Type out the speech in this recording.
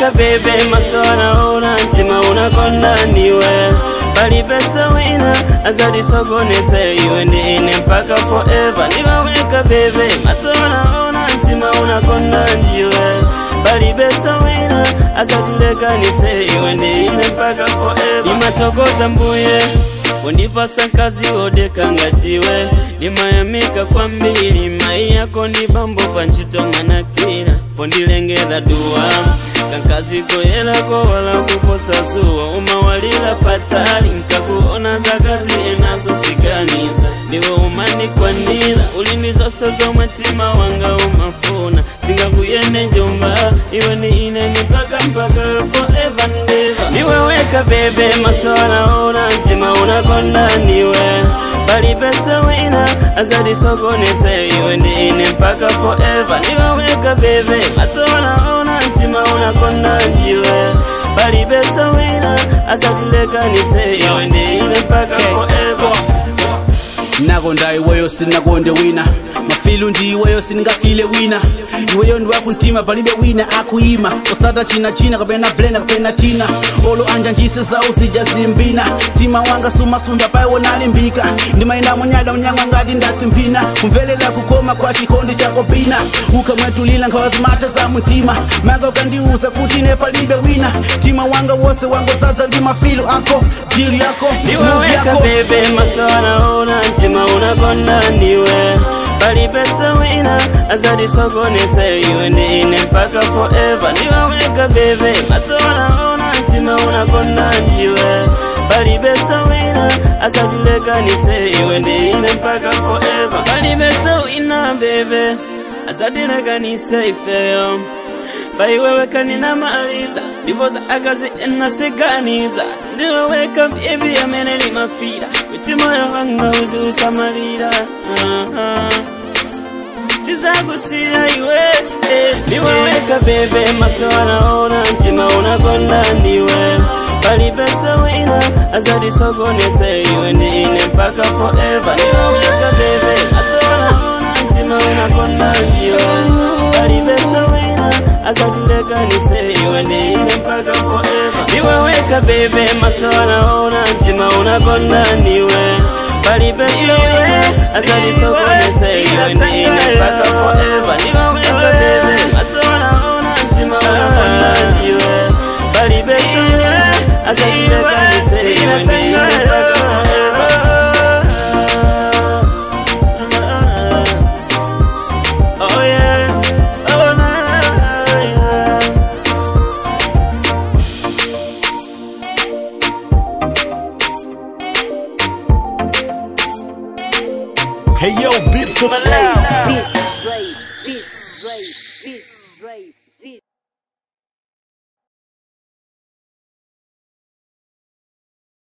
weka bebe maso anaona mtima unakonda ndiwe palipesa wina azadisogonese iwe ndi ine mpaka forever ndiwaweka bebe maso anaona mtima unakonda ndiwe palipesa wina azatilekanise iwe ndi ine mpaka forever imatokoza mbuye undipasa kazi wodeka ngatiwe ndimayamika kwambiri mai yako ndi bambo panchito manakira pondilengera duwa kankazi koyelako wala kuposa zuwa umawalira patali nkakuona zakazi enazo siganiza ndiwe umanikwanira ulimi zose zomwe mtima wanga umafuna singakuyende njomba iwe ni ine ni mpaka mpaka forever never ndiwe weka bebe maso anaona mtima unakonda ndiwe palipesa wina azadisogonese iwe ndi ine mpaka forever ndiwe weka bebe maso anaona mtima unakonda ndiwe palipesa wina azatilekanise iwe ndi ine mpaka forever nakonda iweyo sinakonde wina mafilu ndi iweyo sindingafile wina iweyo ndi wakuntima palibe wina akuyima osata china china kapena blenda kapena tina olo anja njise zawo zijazimbina mtima wanga sumasunda paiwo nalimbika ndimayenda munyada unyanga ngati ndatsimpina kumvelela kukoma kwa chikondi chako pina ukamwetulila nkhawazimata za mtima manga ukandiuza kuti ine palibe wina mtima wanga wose wangodzaza ndi mafilu ako dili yako ndiwe move weka yako bebe maso anaona mtima unakonda ndiwe palipesa wina azadisogonese iwe ndi ine mpaka forever ndiwe weka bebe maso anaona mtima unakonda ndiwe palipesa wina azatilekanise iwe ndi ine mpaka forever palipesa wina bebe azatilekanise ifeyo paiweweka ninamaliza ndivoza akazi enasiganiza ndiweweka byebi amene limafira kuti moyo wanga uziusamalira Aha. sizakusiya iwe eh, ndiweweka bebe maso anaona mtima unakonda ndiwe palipesa wina azadisogonese iwe ndi ine mpaka forever ndiweweka bebe maso anaona mtima unakonda ndiwe palipesa wina azatilekanise iwe ndi ine mpaka forever ndiwe weka bebe maso anaona mtima unakonda ndiwe palipesa wina azatisogonese iwe ndi ine mpaka forever ndiwe weka bebe maso anaona mtima unakonda ndiwe palipesa wina azatilekanise iwe ndi ine mpaka forever Oh yeah, oh na na yeah. Hey yo, beat for